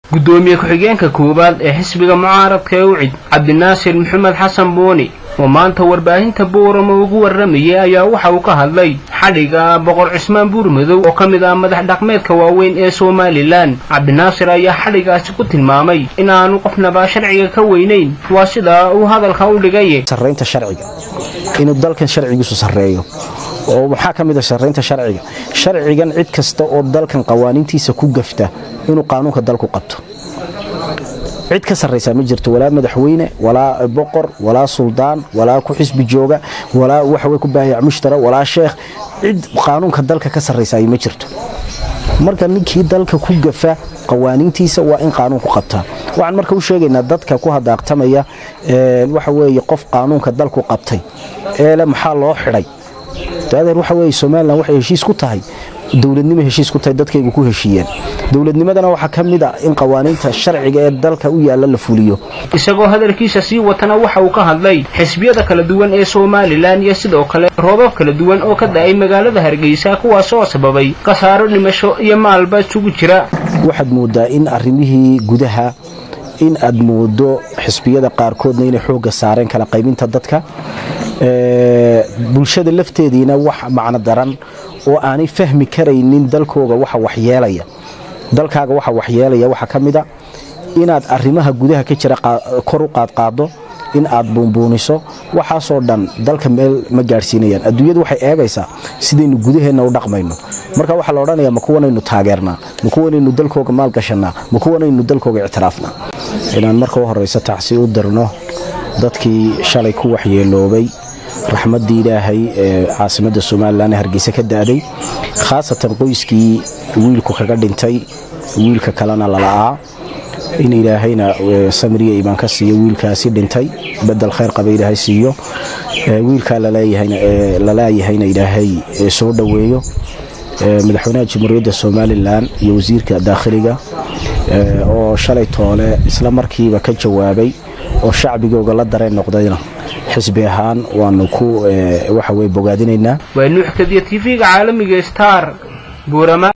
gudoomiye ku-xigeenka koowaad ee xisbiga mucaaradka ee ucid cabdinaasir maxamed xasan buuni oo maanta warbaahinta buurama ugu warramayay ayaa waxa uu ka hadlay xadhiga boqor cismaan buurmadow oo ka mid ah madax dhaqmeedka waaweyn ee somalilan cabdinaasir ayaa xadhigaasi ku tilmaamay in aanu qofnaba sharciga ka weynayn waa sida uu hadalka u dhigay sarraynta sharciga inuu dalkan sharcigiisu sarreeyo oo waxaa ka mid a sarraynta sharciga sharcigan cid kasta oo dalkan qawaaniintiisa ku gafta inuu qaanuunka dalku qabto cid ka sarraysaa ma jirto walaa madaxweyne walaa boqor walaa suldaan walaa ku xisbi jooga walaa waxawey ku baahiyac mushtara walaa sheekh cid qaanuunka dalka ka sarraysaay ma jirto marka ninkii dalka ku gafa qawaaniintiisa waa in qaanuunku qabtaa waxaan marka u sheegaynaa dadka ku hadaaqtamaya waxa weeye qof qaanuunka dalku qabtay eele maxaa loo xidhay adeer waxa weye somalilan waxay heshiis ku tahay dowladnimo heshiis ku tahay dadkaygu ku heshiiyeen dowladnimadana waxaa ka mid a in qawaaniinta sharciga ee dalka u yaalla la fuliyo isagoo hadalkiisa sii watana waxa uu ka hadlay xisbiyada kala duwan ee somalilan iyo sidoo kale roobab kala duwan oo ka da'ay magaalada hargeysa kuwaas oo sababay khasaaro dhimasho iyo maalba isugu jira waxaad mooddaa in arrimihii gudaha in aad moodo xisbiyada qaarkoodna inay xoogga saareen kala qaybinta dadka bulshada lafteediina wax macno daran oo aanay fahmi karaynin dalkooga waxa waxyeelaya dalkaaga waxa waxyeelaya waxaa ka mid a inaad arrimaha gudaha ka jira kor u qaadqaaddo in aad buunbuuniso waxaasoo dhan dalka meel ma gaadhsiinayaan adduunyadu waxay eegaysaa sidaynu gudaheenna u dhaqmayno marka waxaa la odhanayaa ma kuwanaynu taageernaa ma kuwanaynu dalkooga maalgashannaa ma kuwanaynu dalkooga ictiraafnaa inaan marka u horraysa tacsi u dirno dadkii shalay ku waxyeeloobay raxmaddii ilaahay ee caasimadda somalilan ee hargeysa ka da'day khaasatan qoyskii wiilku kaga dhintay wiilka kalena lala'aa in ilaahayna samriya imaan ka siiyo wiilkaasi dhintay bedel khayr qaba ilaahay siiyo wiilkaa lalaayahayna ilaahay soo dhoweeyo madaxweynaha jamhuuriyadda somalilan iyo wasiirka daakhiliga oo shalay toole isla markiiba ka jawaabay oo shacbigooga la dareen noqdayna xisbi ahaan waanu ku waxa weye bogaadinaynaa waa nuux kadiya tv-ga caalamiga star buurama